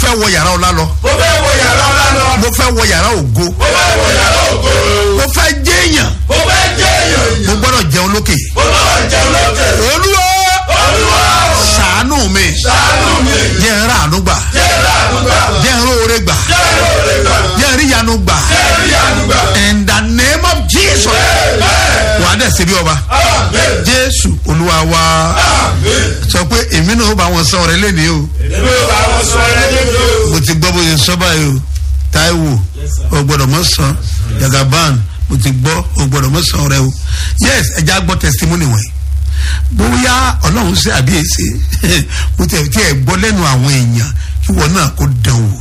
fẹ́ wọ yàrá ọlá lọ mo fẹ́ wọ yàrá ọlá lọ. mo fẹ́ wọ yàrá ògo mo fẹ́ wọ yàrá ògo. mo fẹ́ jẹ́yàn mo fẹ́ jẹ́ èèyàn. mo gbọ́dọ̀ jẹun lókè mo gbọ́dọ̀ jẹun lókè. olúwa olúwa ṣàánú mi ṣàánú mi. jẹ́ ń ràánú gbà jẹ́ ìrànúgbà. jẹ́ ń róore gbà jẹ́ ìrọ̀lẹ́gbà. jẹ́ ń ríyanu gbà jẹ́ ìrìyànúgbà. in the name of jesus Amen. wà á dẹ̀ síbi ọba Amen. jésù olúwa wa Amen. sọ pé èmi náà ó bá wọn sọ ọ̀rẹ́ lẹ́nìí o èmi ò bá wọn sọ ẹ lójú. mo ti gbọ́ bóyá sọ báyìí o taiwo o gbọ́dọ̀ mọ̀ sàn jagaban mo ti gbọ́ o gbọ́dọ̀ mọ̀ sàn ọ̀rẹ́ o yes ẹ já gbọ́ testimony wọ̀nyí bóyá ọlọ́run ṣe àbí èsì mo tẹ̀ tí ẹ gbọ́ lẹ́nu àwọn èèyàn kí wọn náà kó dán wò.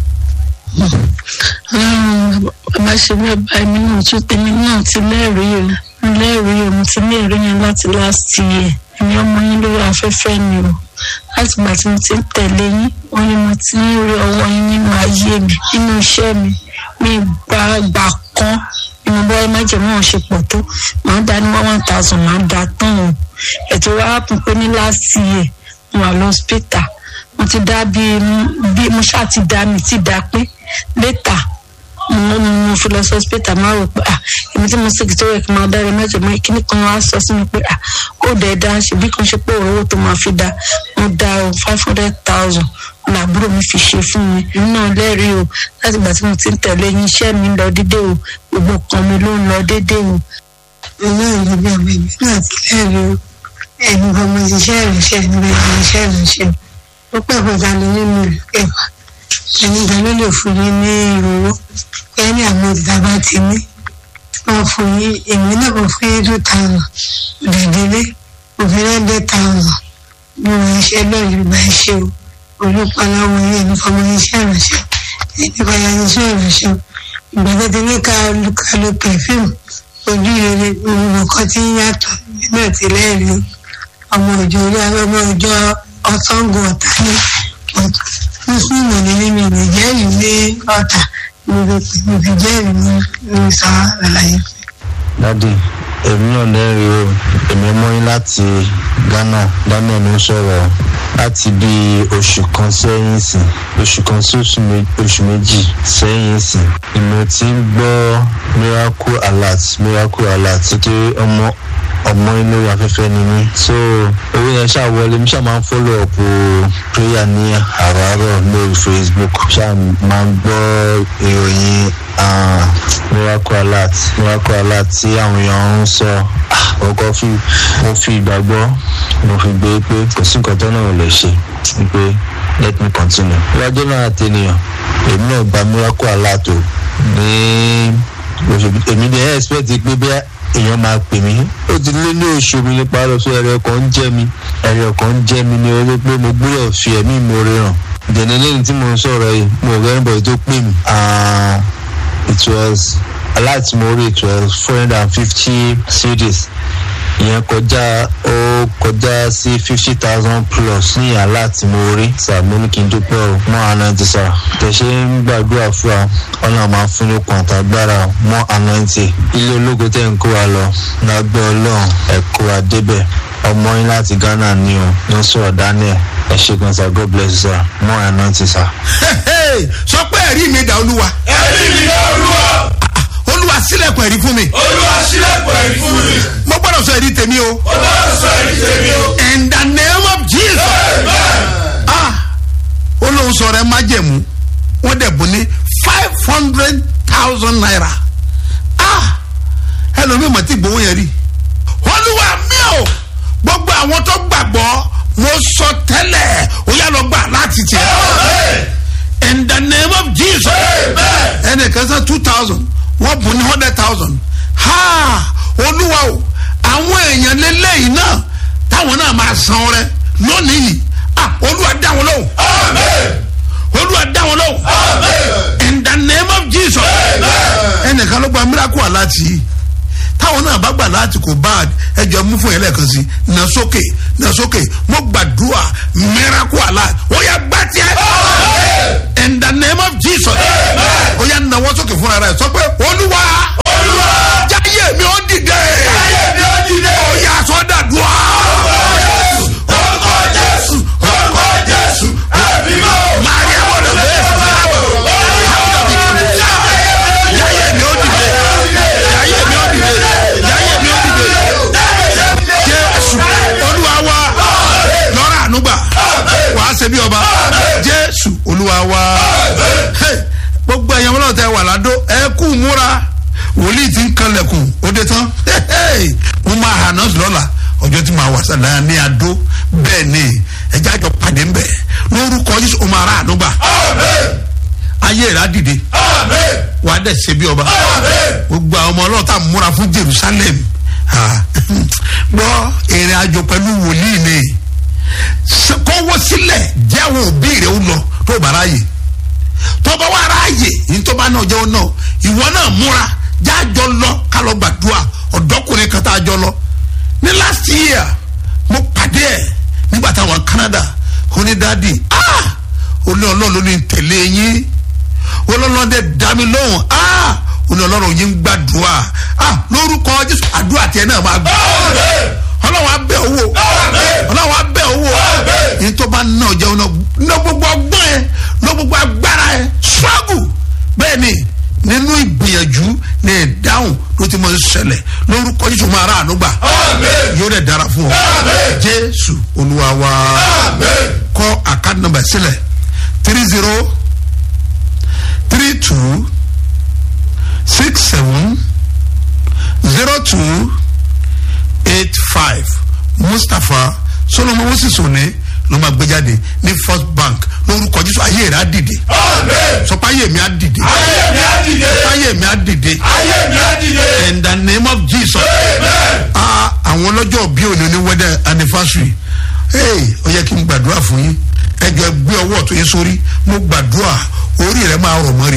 bàbá ṣe bẹ́ẹ̀ báyìí mi náà tún tèmi náà ti lẹ́rìí o mo lẹ́rìí o mo ti ní ẹ̀rí yẹn láti last year èmi ọmọ yín lórí afẹ́fẹ́ ni o láti gbà tí mo ti ń tẹ̀lé yín wọ́n ní mo ti ń rí ọwọ́ yín nínú ayé mi nínú iṣẹ́ mi mi gba gbà kan nínú bọ́ọ̀ májèmọ́ wọn ṣe pọ̀ tó màá dá ní one thousand màá dá tán o ètò wa kún pé ní last year mo wà lọ́sítà mo ti dá bíi bí mo ṣáà ti dá mi ti dá pé létà mo mo fi lọ sí hospital máa rò pé ah èmi tí mo sì kì tó yẹ kí n máa dára mẹ́jọ mọ́ kíní kan wá sọ sí mi pé ah ó dẹ̀ dá ṣèbí kan ṣe pé owó tó máa fi dá mo dá o five hundred thousand làbúrò mi fi ṣe fún mi èmi náà lẹ́rìí o láti ìgbà tí mo ti ń tẹ̀lé yín iṣẹ́ mi lọ dédé o gbogbo kan mi ló ń lọ dédé o. ọlọ́run bí ọmọ ìbí náà ti lẹ́rìí o ẹ̀yin kan mo ti ṣe ìrìnsẹ̀ níbi ìrìnsẹ̀ ìrìnsẹ̀ ó pẹ́ kọjá lọ nínú ìlú kẹfà ẹni kan ló lè fún yín ní ìrówó ẹni àwọn òtítà bá ti ní wọn fún yín èmi náà kò fún yín two thousand òdìdílé òfin hundred thousand bí wọn ṣe lọ́ọ̀ yorùbá ṣe o olùpàlàwọ̀ yín ẹni kan mo ní iṣẹ́ ìrìnsẹ̀ ẹni kan yà ní iṣẹ́ ìrìnsẹ̀ ìgbàgbọ́ ti ní ká ká lo pẹ̀fíìmù ojú rere nǹkan tí ń yàtọ̀ náà ti lẹ́rìí ọmọ òjò orí ọmọ òjò ọ̀sángò ọ̀tá ní mùsùlùmí ní mímí ní jẹ́rìí ní ọ̀tà mo fi jẹ́rìí ní ní sọ àlàyé. dádì èmi náà lẹ́rìí o èmi mọ́ yín láti ghana ghana ló ń sọ̀rọ̀ láti bí oṣù kan sẹ́yìn sìn oṣù kan sí oṣù mé- oṣù méjì sẹ́yìn sìn ni mo ti ń gbọ́ miracle alert miracle alert nítorí ọmọ ọmọ inú afẹ́fẹ́ ni mí so owó yẹn ṣáà wọlé mi ṣáà máa ń follow up o prayer ní àràárọ̀ lórí facebook ṣáà máa ń gbọ́ ìròyìn ah, miracle alert miracle alert tí àwọn èèyàn ń sọ Ah, ọkọ fi mo fi ìgbàgbọ́ mo fi gbé pé kò sí nǹkan tó náà ò lè ṣe pé let me continue. ìwájú náà àtẹnìyàn èmi náà gba miracle alert o ní oṣù èmi dẹ̀ expect pé bí èèyàn máa pè mí ó ti lé ní oṣù mi nípa lọ sí ẹrẹ kan ń jẹ mi ẹrẹ kan ń jẹ mi ní orí pé mo gbúdọ̀ fi ẹ̀mí ìmoore hàn dẹ̀ni lẹ́yìn tí mo ń sọ̀rọ̀ yìí mo rẹ́ ń bọ̀ tó pè mí Ah, it was aláìtí mo rí it was four hundred and fifty cds ìyẹn kọjá ó kọjá sí fifty thousand plus ní àlá tí mo rí sàmú ní kí n dúpẹ́ o mọ́ ànáǹtì sà tẹ̀sẹ̀ ń gbàdúrà fún wa ọ̀nà máa fún ní okùn àtàgbára mọ́ ànáǹtì ilé ológo tẹ̀ ń kó wa lọ lágbẹ́ ọlọ́run ẹ̀kọ́ wa débẹ̀ ọmọ yín láti ghana ní o ló ń sọ̀rọ̀ daniel ẹ̀ ṣe gan sa god bless you sir mọ́ ànáǹtì sà. sọ pé ẹ̀rí mi dà olúwa ẹ̀rí mi ní olúwa. olúwa sílẹ̀kùn ẹ̀rí fún mi olúwa sílẹ̀kùn ẹ̀rí fún mi. mo gbọ́dọ̀ sọ ẹ̀rí tèmi o ó bá sọ ẹ̀rí tèmi o. in the name of jesus Amen. ah olóhùn sọ̀rọ̀ ẹ má jẹ̀mú wọ́n dẹ̀ bù ní five hundred thousand naira ah ẹlòmíì mọ̀ tí gbowó yẹn rí olúwa mi ò gbogbo àwọn tó gbàgbọ́ mo sọ tẹ́lẹ̀ ó yà lọ gbà láti tiẹ̀ Amen. in the name of jesus Amen. ẹnìkan sọ two thousand wọ́n bù ní hundred thousand ha olúwa o àwọn èèyàn lélẹ́yìn náà táwọn náà máa san rẹ lónìí yìí ah olúwa dá wọn lóhùn Amen. olúwa dá wọn lóhùn Amen. in the name of jesus Amen. ẹnìkan ló gba miracle aláàtì yìí táwọn náà bá gbà láti kò bad ẹjọ mú fún yẹn lẹ́ẹ̀kan sí na sókè na sókè mo gbàdúrà miracle aláàtì ó yà gbà tiẹ̀ in the name of jesus ó yà nawọ́ sókè fúnra rẹ̀ sọ pé olúwa olúwa. jáyé mi ó dìde ayé mi ó dìde. ó yà sọ́dàdúrà orúkọ jésù orúkọ jésù ẹ̀mí mọ́. máa yẹ wọlé jésù olúwa wa Hey, gbogbo ẹ̀yàn wọn tẹ wà ládó ẹ kú múra wòlíì ti ń kanlẹ̀kùn ó dé tán Hey, mo máa hà náà lọ́la ọjọ́ tí màá wà sàlàyé ní adó bẹ́ẹ̀ ni ẹjẹ́ àjọ pàdé ń bẹ̀ lórúkọ jésù ó máa rà àdúgbà ayé rà dìde wàá dẹ̀ ṣe bí ọba gbogbo àwọn ọmọ ọlọ́ọ̀ta múra fún jerusalem Ah, gbọ́ ìrìn àjò pẹ̀lú wòlíì ni S- kọ́wọ́ sílẹ̀ jẹ́ àwọn òbí rẹ̀ ó lọ tó bá ráàyè tó bá wà ráàyè ní tó bá náà jẹ́ ó náà ìwọ náà múra jájọ lọ ká lọ gbàdúrà ọ̀dọ́kùnrin kan tá a jọ lọ ní last year mo pàdé ẹ̀ nígbà táwọn canada ó ní dáàdi ah ó ní ọlọ́run ló ní tẹ̀lé yín ọlọ́run dẹ̀ dá mi lóhùn ah ó ní ọlọ́run yín ń gbàdúrà ah lórúkọ jésù àdúrà tiẹ̀ náà máa gbà ọlọ́run á bẹ̀ owó ọlọ́run á bẹ̀ owó yìí tó bá ná ọjà ọ̀nà ná gbogbo ọgbọ́n ẹ ná gbogbo agbára ẹ struggle bẹ́ẹ̀ ni nínú ìgbìyànjú ní ìdáhùn ló ti mọ ń ṣẹlẹ̀ lórúkọ jésù máa rà ànúgbà yóò dẹ̀ dára fún ọ jésù olúwa wa kọ́ àkáàdì nọmba sílẹ̀ three zero three two six seven zero two eight five mustapha solomon moses òní ló máa gbé jáde ní first bank lórúkọ jésù ayé rẹ á dìde sọpá ayé mi á dìde sọpá ayé mi á dìde in the name of jesus ah àwọn ọlọ́jọ́ bí òní ní wedding anniversary hey ó yẹ kí n gbàdúrà fún yín ẹjọ gbé ọwọ́ tó yín sórí mo gbàdúrà orí rẹ máa rọ̀ mọ́rí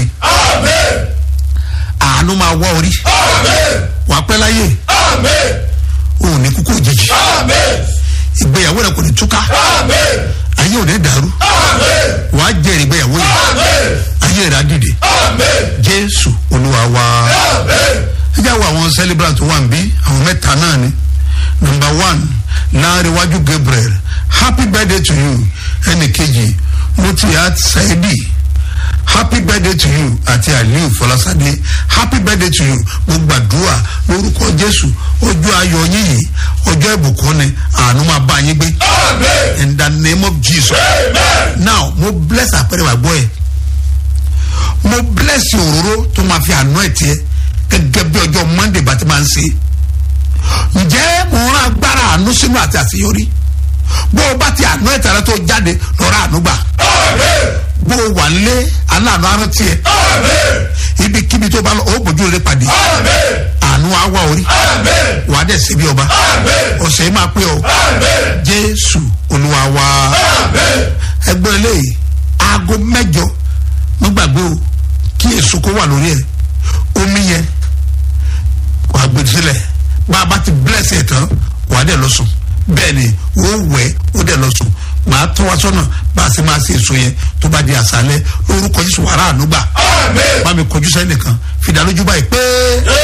àánú máa wá orí wàá pẹ́ láyé òun ní kúkú òjijì ìgbéyàwó rẹ kò ní túká ayé ò ní dàrú wàá jẹ ìgbéyàwó yìí ayé rẹ á dìde jésù olúwa wa ẹ jẹ́ àwọn àwọn celebrant wà ń bí àwọn mẹ́ta náà ni number one láàrínwájú gabriel happy birthday to you ẹnì kejì mutiat saidi happy birthday to you àti aliu fọlásadé happy birthday to you mo gbàdúrà lórúkọ jésù ọjọ́ ayọ̀ yín yìí ọjọ́ ìbùkún ni àánú máa bá yín gbé in the name of jesus now mo bless àpẹẹrẹ wàgbọ́ ẹ̀ mo bless òróró tó máa fi àná ẹ̀ tiẹ̀ gẹ́gẹ́ bí ọjọ́ monday bá ti máa ń ṣe ǹjẹ́ mo rán agbára àánú sínú àti àṣeyọrí bó o bá ti àná ẹ̀ tẹ̀lé tó jáde lọ́ra àánú gbà bó o wà lé aláàánú arántí ẹ ibikíbi tó bá lọ ó bójú rẹ pàdé àánú àwa orí wà á dẹ̀ síbi ọba ọ̀sẹ̀ yìí máa pé ọ jésù olúwa wa ẹgbẹ́ eléyìí aago mẹ́jọ mo gbàgbé o kí èso kó wà lórí ẹ omi yẹn wà á gbèdé sílẹ̀ bá a bá ti bless ẹ̀ tán wà á dẹ̀ lọ sùn bẹ́ẹ̀ ni ó wẹ̀ ó dẹ̀ lọ sùn màá tọ́ wa sọ́nà bá a sì máa ṣe èso yẹn tó bá di àṣálẹ́ lórúkọ jésù wàrà ànúgbà bá mi kọjú sẹ́yìn nìkan fìdálójú báyìí pé.